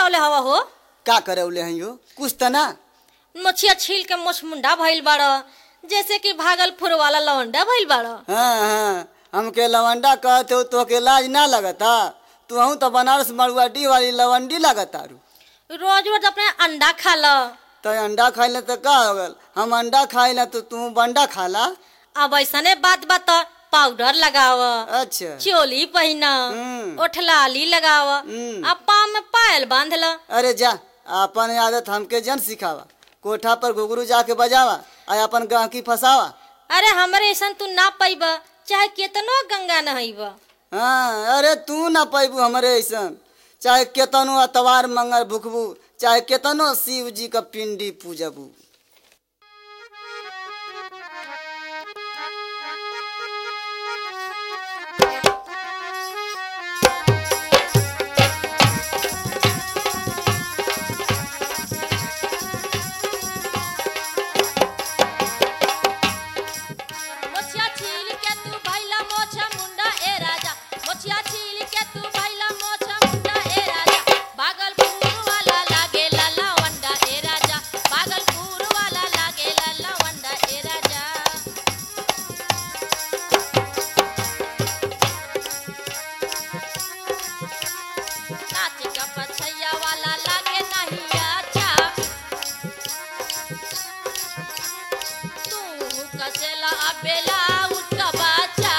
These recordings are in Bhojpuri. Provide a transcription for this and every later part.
करवले हवा हो का करौले हैं यो कुछ त ना मछिया छील के मोछ मुंडा भइल बाड़ जैसे कि भागलपुर वाला लवंडा भइल बाड़ हाँ हाँ हमके लवंडा कहते हो तो के लाज ना लगता तू तो बनारस मरुआडी वाली लवंडी लगता रू रोज रोज अपने अंडा खा ल तो अंडा खाइले तो का हो गल हम अंडा खाइले तो तू बंडा खाला अब ऐसने बात बात पाउडर लगाव अच्छा चोली पहिन हम्म। ओठलाली लगाव हम्म। आ पाँव में पायल बांध ल अरे जा अपन आदत हमके जन सिखावा कोठा पर घुघरू जाके बजावा आ अपन गाहकी फसावा अरे हमरे ऐसन तू ना पैब चाहे केतनो गंगा नहैब हाँ अरे तू ना पैबू हमरे ऐसन चाहे केतनो अतवार मंगल भुखबू चाहे केतनो शिव जी का पिंडी पूजबू मोछिया छील के तू भैला मोछा मुंडा ए राजा मोछिया छील के तू भैला मोछा मुंडा ए राजा भागलपुर वाला लागे लाला वंडा ए राजा भागलपुर वाला लागे लाला वंडा ए राजा नाच का पछैया वाला लागे नहीं अच्छा तू कसेला अबेला उठका बाचा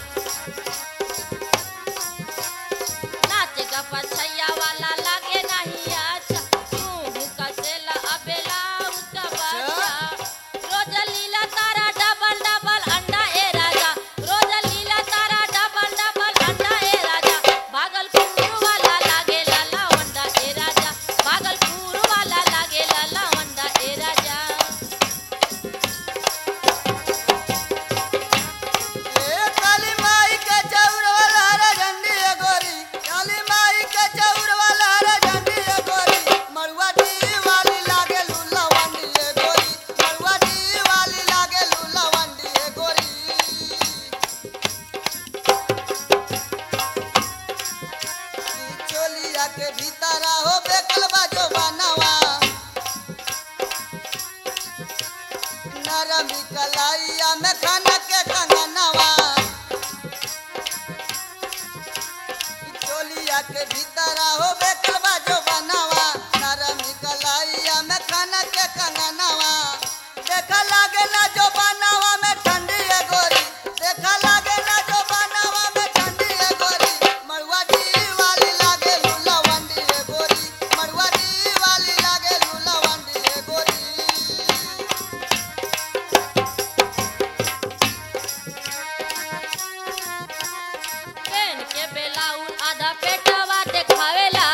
नाच का पछैया वाला लागे नहीं अच्छा तू कसेला अबेला उठका बाचा रोज लीला तारा डबल डबल अंडा ए राजा रोज लीला तारा डबल डबल अंडा ए राजा भागलपुर वाला लागे लाला वंडा ए राजा भागलपुर वाला लागे लाला वंडा ए राजा ए काली माई के चौर वाला हरा झंडी है गोरी काली माई के चौर वाला हरा झंडी है गोरी मरुआ डी वाली लागे लूला वंडी है गोरी मरुआ डी वाली लागे लूला वंडी है गोरी ई चोलिया के भीतर हो बेकल बाजो बनवा नरमी कलाइया में खाना के कंगनवा ई चोलिया के भीतर हो बेकल बाजो बनवा नरमी कलाइया में खाना के कंगनवा देखा लागे ना जो बनवा में ठंडी है गोरी देखा लागे ना जो बनवा में ठंडी है गोरी मरुआ डी वाली लागे लूला वंडी है गोरी मरुआ डी वाली लागे लूला वंडी है गोरी पेन के बेलाउन आधा पेटवा देखावेला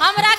हमरा